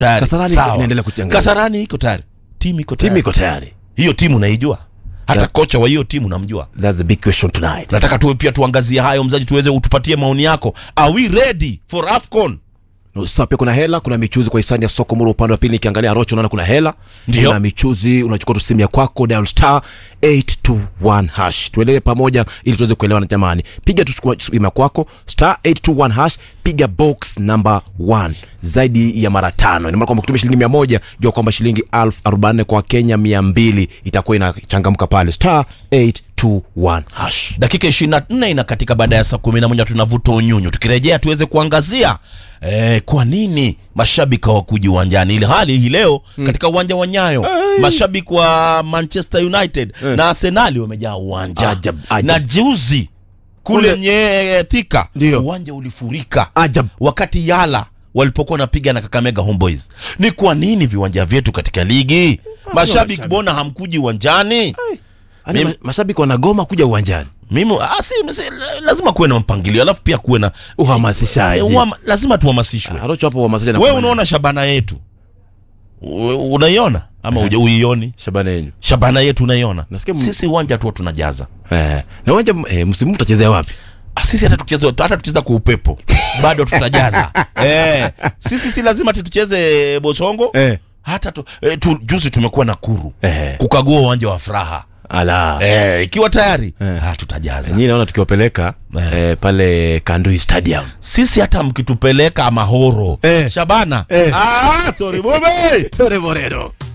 Tayari. Kasarani Sawa. inaendelea kujiangalia. Kasarani iko tayari timu iko timu tayari iko tayari hiyo timu naijua hata Yeah. kocha wa hiyo timu namjua that's the big question tonight nataka tuwe pia tuangazie hayo mzaji tuweze utupatie maoni yako are we ready for afcon Na usisahau pia kuna hela kuna michuzi kwa hisani ya soko muru upande wa pili nikiangalia rocho naona kuna hela Ndio. kuna michuzi unachukua tu simu ya kwako dial star 821 hash tuendelee pamoja ili tuweze kuelewana jamani piga tu chukua simu ya kwako star 821 hash piga box number 1 zaidi ya mara tano ina maana kwamba kutumia shilingi 100 jua kwamba shilingi 1044 kwa Kenya 200 itakuwa inachangamka pale star 821 hash dakika 24 inakatika baada ya saa 11 tunavuta unyunyu tukirejea tuweze kuangazia eh, kwa nini mashabiki hawakuji uwanjani ili hali hii leo katika uwanja wa nyayo mashabiki wa manchester united na arsenali wamejaa uwanja Ajab, ajab. na juzi kule Kule- nye thika Ndio. uwanja ulifurika Ajab. wakati yala walipokuwa wanapiga na kakamega homeboys ni kwa nini viwanja vyetu katika ligi mashabiki mashabiki. mbona hamkuji uwanjani Yaani Mimi- ma- mashabiki wanagoma kuja uwanjani mimi ah, si, si, lazima kuwe na mpangilio alafu pia kuwe na uhamasishaji Eh, uama- lazima tuhamasishwe Arocho hapo uhamasishaji wewe unaona shabana yetu U- unaiona ama uja uioni Shabana yenyu shabana yetu unaiona Nasikia m- sisi uwanja tu tunajaza Eh, na uwanja eh, msimu huu mtachezea wapi? Ah, sisi hata tukicheza hata tukicheza kwa upepo bado tutajaza eh, sisi si lazima ati tucheze bosongo Eh. hata tu, eh, tu, juzi tumekuwa na kuru Eh. kukagua uwanja wa furaha Ala. eh, ikiwa tayari ah, tutajaza Nyinyi naona tukiwapeleka Eh. eh, pale Kandui Stadium. sisi hata mkitupeleka mahoro Eh. shabana Eh. ah, sorry, bube. Tore Moreno.